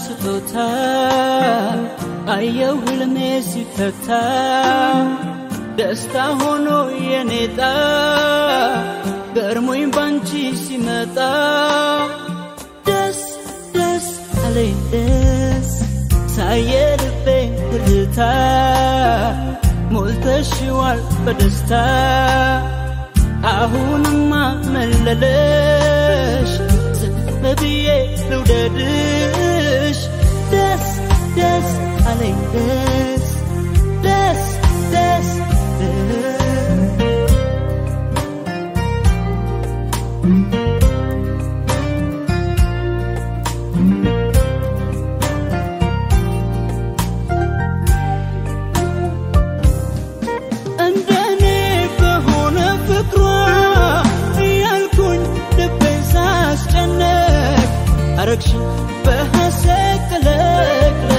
ስጦታ አየው ህልሜ ሲፈታ ደስታ ሆኖ የኔጣ ገርሞኝ ባንቺ ሲመጣ ደስ ደስ አለኝ ደስ ሳየ ልቤ ትርታ ሞልተሽዋል በደስታ አሁንማ መለለሽ ዝም ብዬ ልውደድሽ ደስ ደስ አለኝ ደስ ደስ ደስ ደስ እንደኔ በሆነ ፍቅሯ እያልኩኝ ልቤን ሳስጨነቅ አረግሽ በሐሴት ቅለቅለቅ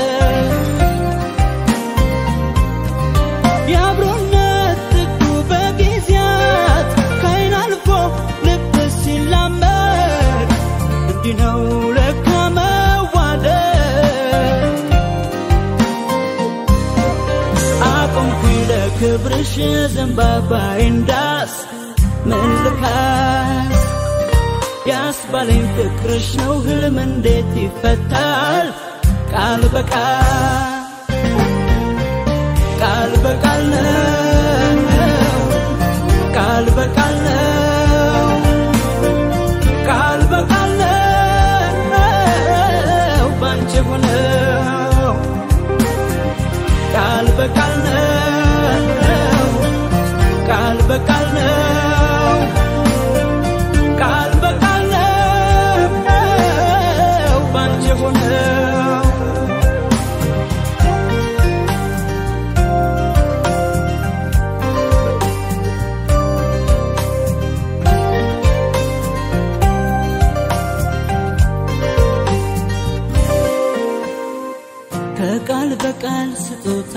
የአብሮነት ጥጉ በጊዜያት ከአይን አልፎ ልብ ሲላመድ እንዲህ ነው ለካ መዋደድ አቆምኩኝ ለክብርሽ ዘንባባዬን ዳስ ምን ልካስ ያስባለኝ ፍቅርሽ ነው ህልም እንዴት ይፈታል ቃል በቃል ቃል በቃል ነው ቃል በቃል ነው ቃል በቃል ነው ባንቺ ሆነው ቃል በቃል ነው ቃል በቃል ነው ቃል በቃል ነው ባንቺ ሆነው ከቃል በቃል ስጦታ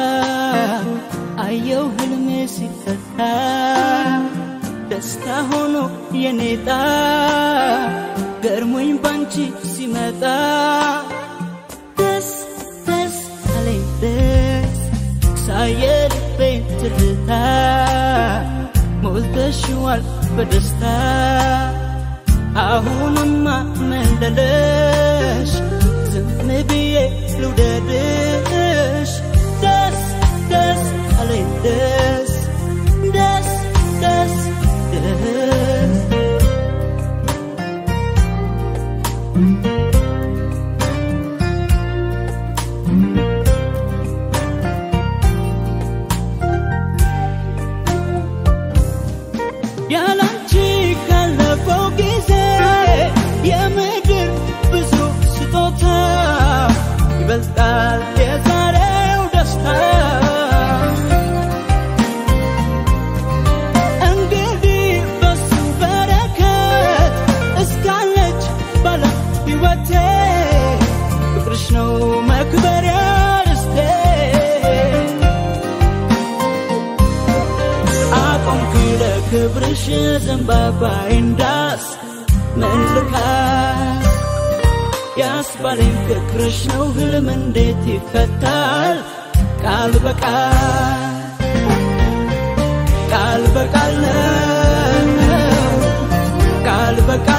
አየው ህልሜ ሲፈታ ደስታ ሆኖ የኔጣ ገርሞኝ ባንቺ ሲመጣ ደስ ደስ አለኝ ደስ ሳየ ልቤን ትርታ ሞልተሽዋል በደስታ አሁንማ መለለሽ ዝም ብዬ ልውደድሽ ደስ ደስ አለኝ ደስ ደስ ደስ ደስ ያላንቺ ካለፈው ጊዜ የምድር ብዙ ስጦታ ይበልጣል የዛሬው ደስታ እንግዲህ በሱ በረከት እስካለች ባለ ሕይወቴ ፍቅርሽ ነው መክበሪያ ርስቴ አቆምኩኝ ለክብርሽ ዘንባባዬን ዳስ ምን ልካስ ያስባለኝ ፍቅርሽ ነው ህልም እንዴት ይፈታል ቃል በቃል ቃል በቃል ነው ቃል በቃል